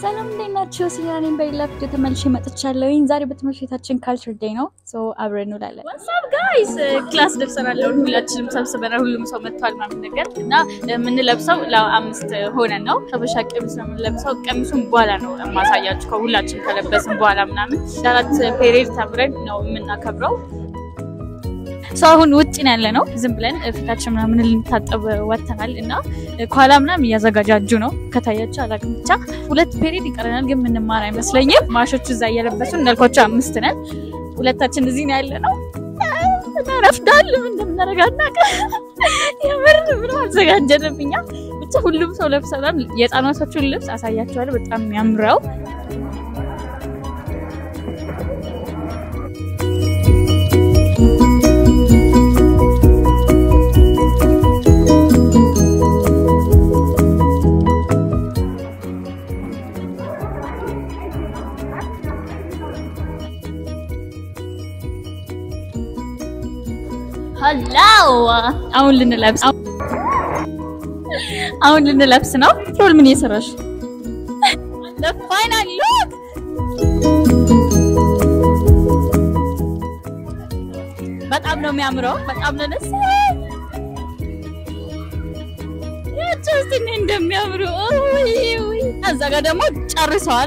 ሰላም እንዴት ናችሁ? ሲያኔን በሌላ ቪዲዮ ተመልሼ መጥቻለሁኝ። ዛሬ በትምህርት ቤታችን ካልቸር ዴይ ነው። ሶ አብረን እንውላለን። ዋትስአፕ ጋይስ ክላስ ደርሰናል። አሁን ሁላችንም ሰብስበናል። ሁሉም ሰው መጥቷል ምናምን ነገር እና የምንለብሰው ለአምስት ሆነን ነው። ሀበሻ ቀሚስ ነው የምንለብሰው። ቀሚሱን በኋላ ነው የማሳያችሁ ከሁላችን ከለበስን በኋላ ምናምን አራት ፔሬድ ተምረን ነው የምናከብረው። ሰው አሁን ውጭ ነው ያለ ነው። ዝም ብለን ፊታችን ምናምን ልንታጠብ ወጥተናል እና ከኋላ ምናምን እያዘጋጃጁ ነው። ከታያቸው አላውቅም። ብቻ ሁለት ፔሪድ ይቀረናል፣ ግን ምንማር አይመስለኝም። ማሾቹ እዛ እየለበሱ እንዳልኳቸው አምስት ነን። ሁለታችን እዚህ ነው ያለ ነው። ረፍዳል እንደምናደርግ አናውቅም። የምር ምንም አልዘጋጀንም እኛ። ብቻ ሁሉም ሰው ለብሰናል። የህፃናቶቹን ልብስ አሳያቸዋለሁ። በጣም የሚያምረው ሀላው አሁን ልንለብስ አሁን ልንለብስ ነው። ፍሮል ምን እየሰራሽ? ለፋይናል ሉክ በጣም ነው የሚያምረው። በጣም ነው ደስ ያቸው እስቲ እንደሚያምሩ እዛ ጋር ደግሞ ጨርሰዋል።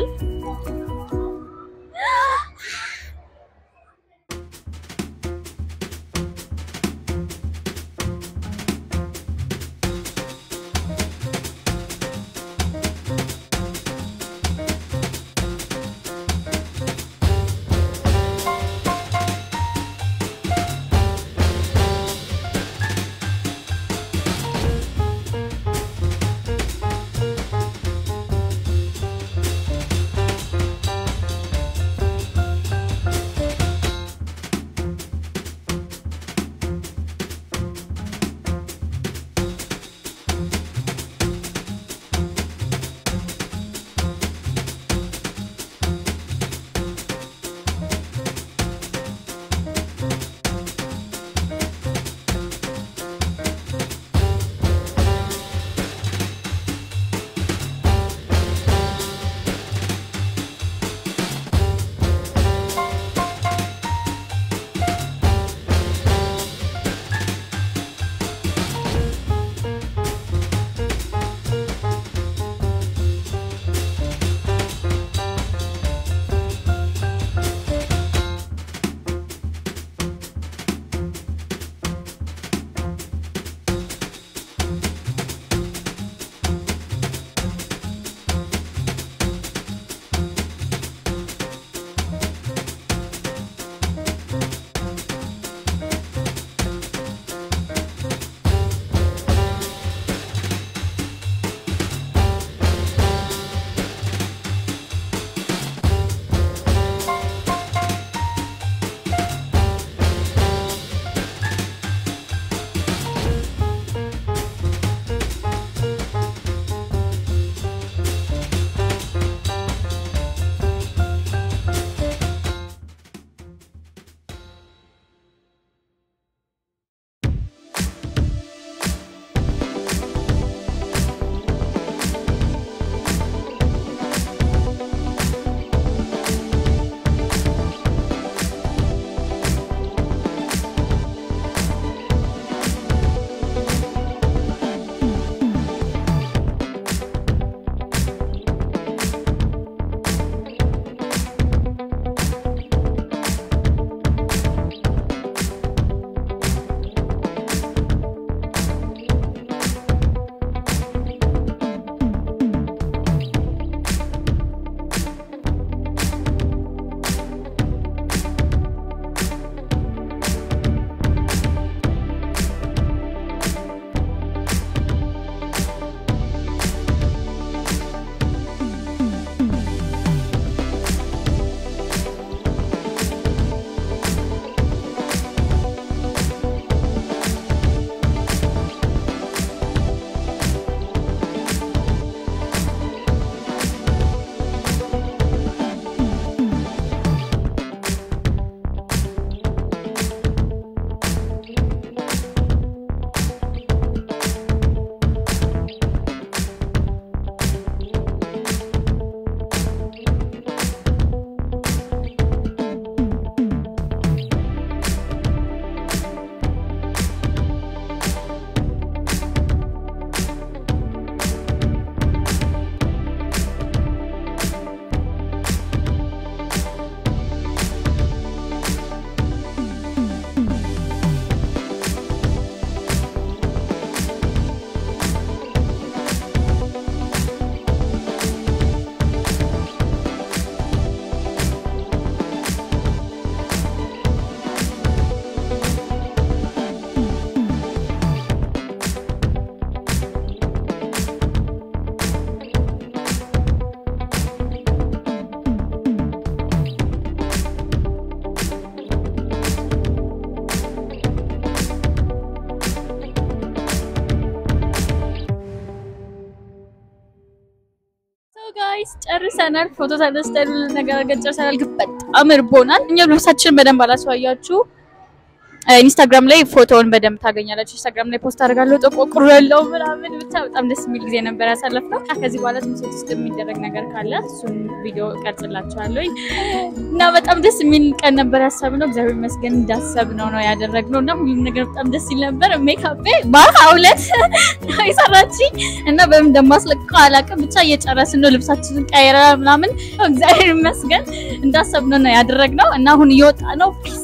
ጋይስ ጨርሰናል። ፎቶ ተነስተን ሁሉ ነገር አድርገን ጨርሰናል። ግን በጣም እርቦናል። እኛም ልብሳችንን በደንብ አላስዋያችሁ። ኢንስታግራም ላይ ፎቶውን በደንብ ታገኛላችሁ። ኢንስታግራም ላይ ፖስት አድርጋለሁ። ጥቆቁሩ ያለው ምናምን ብቻ በጣም ደስ የሚል ጊዜ ነበር ያሳለፍነው። ከዚህ በኋላ ትምህርት ቤት ውስጥ የሚደረግ ነገር ካለ እሱን ቪዲዮ ቀርጽላችኋለሁ እና በጣም ደስ የሚል ቀን ነበር ያሰብነው። እግዚአብሔር ይመስገን እንዳሰብነው ነው ያደረግነው እና ሁሉም ነገር በጣም ደስ ይል ነበር። ሜካፔ በአርሃ ሁለት ነው የሰራችኝ እና በምን እንደማስለቀው አላውቅም። ብቻ እየጨረስን ነው ልብሳችንን ቀይረ ምናምን እግዚአብሔር ይመስገን እንዳሰብነው ነው ያደረግነው እና አሁን እየወጣ ነው ፒስ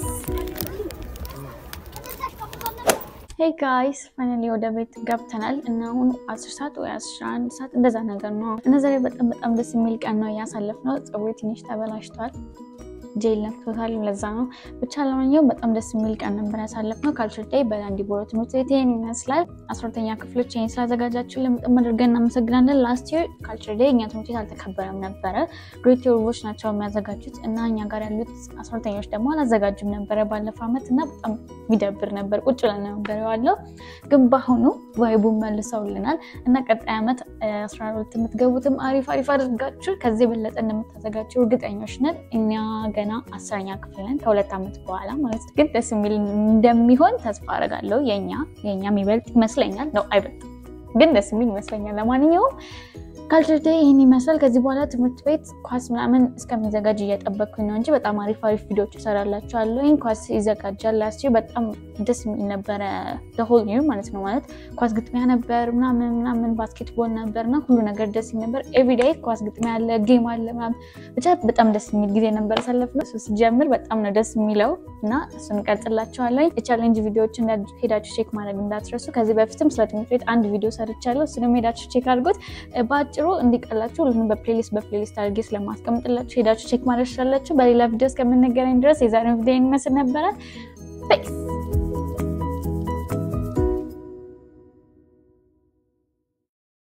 ሄይ ጋይስ ፋይናሊ ወደ ቤት ገብተናል እና አሁን አስር ሰዓት ወይ አስራ አንድ ሰዓት እንደዛ ነገር ነው እና ዛሬ በጣም በጣም ደስ የሚል ቀን ነው እያሳለፍነው። ፀጉሬ ትንሽ ተበላሽቷል፣ ጄል ነክቶታል። ለዛ ነው ብቻ ለማንኛውም በጣም ደስ የሚል ቀን ነበር ያሳለፍነው። ካልቸር ዴይ በላንዲቦሮ ትምህርት ቤት ይሄን ይመስላል። አስራ ሁለተኛ ክፍሎች ይሄን ስላዘጋጃችሁልን በጣም አድርገን እናመሰግናለን። ላስት ይር ካልቸር ዴይ እኛ ትምህርት ቤት አልተከበረም ነበረ። ግሬት ዮርቦች ናቸው የሚያዘጋጁት እና እኛ ጋር ያሉት አስራ ሁለተኞች ደግሞ አላዘጋጁም ነበረ ባለፈው ዓመት እና በጣም የሚደብር ነበር። ቁጭ ብለን ነበር የዋለው ግን በአሁኑ ቫይቡን መልሰውልናል እና ቀጣይ ዓመት አስራ ሁለት የምትገቡትም አሪፍ አሪፍ አድርጋችሁ ከዚህ የበለጠ እንደምታዘጋጁ እርግጠኞች ነን። እኛ ገና አስረኛ ክፍል ነን ከሁለት ዓመት በኋላ ማለት ነው። ግን ደስ የሚል እንደሚሆን ተስፋ አደርጋለሁ። የኛ የኛ የሚበልጥ ይመስለኛል ነው አይበልጥም፣ ግን ደስ የሚል ይመስለኛል። ለማንኛውም ካልቸር ዴይ ይህን ይመስላል። ከዚህ በኋላ ትምህርት ቤት ኳስ ምናምን እስከሚዘጋጅ እየጠበቅኩኝ ነው እንጂ በጣም አሪፍ አሪፍ ቪዲዮዎች እሰራላችኋለሁ። ይህን ኳስ ይዘጋጃል። ላስት በጣም ደስ የሚል ነበረ ለሆል ኒር ማለት ነው። ማለት ኳስ ግጥሚያ ነበር ምናምን ምናምን ባስኬትቦል ነበር እና ሁሉ ነገር ደስ የሚል ነበር። ኤቭሪዴይ ኳስ ግጥሚያ አለ፣ ጌም አለ ምናምን ብቻ በጣም ደስ የሚል ጊዜ ነበር ያሳለፍነው። እሱ ሲጀምር በጣም ነው ደስ የሚለው እና እሱን እቀርጽላችኋለሁ። የቻሌንጅ ቪዲዮዎችን ሄዳችሁ ቼክ ማድረግ እንዳትረሱ። ከዚህ በፊትም ስለ ትምህርት ቤት አንድ ቪዲዮ ሰርቻለሁ። እሱንም ሄዳችሁ ቼክ አድርጎት በአጭሩ እንዲቀላችሁ ሁሉንም በፕሌሊስት በፕሌሊስት አድርጌ ስለማስቀምጥላችሁ ሄዳችሁ ቼክ ማድረግ ትችላላችሁ። በሌላ ቪዲዮ እስከምንገናኝ ድረስ የዛሬውን ቪዲዮ ይመስል ነበረ። ፔስ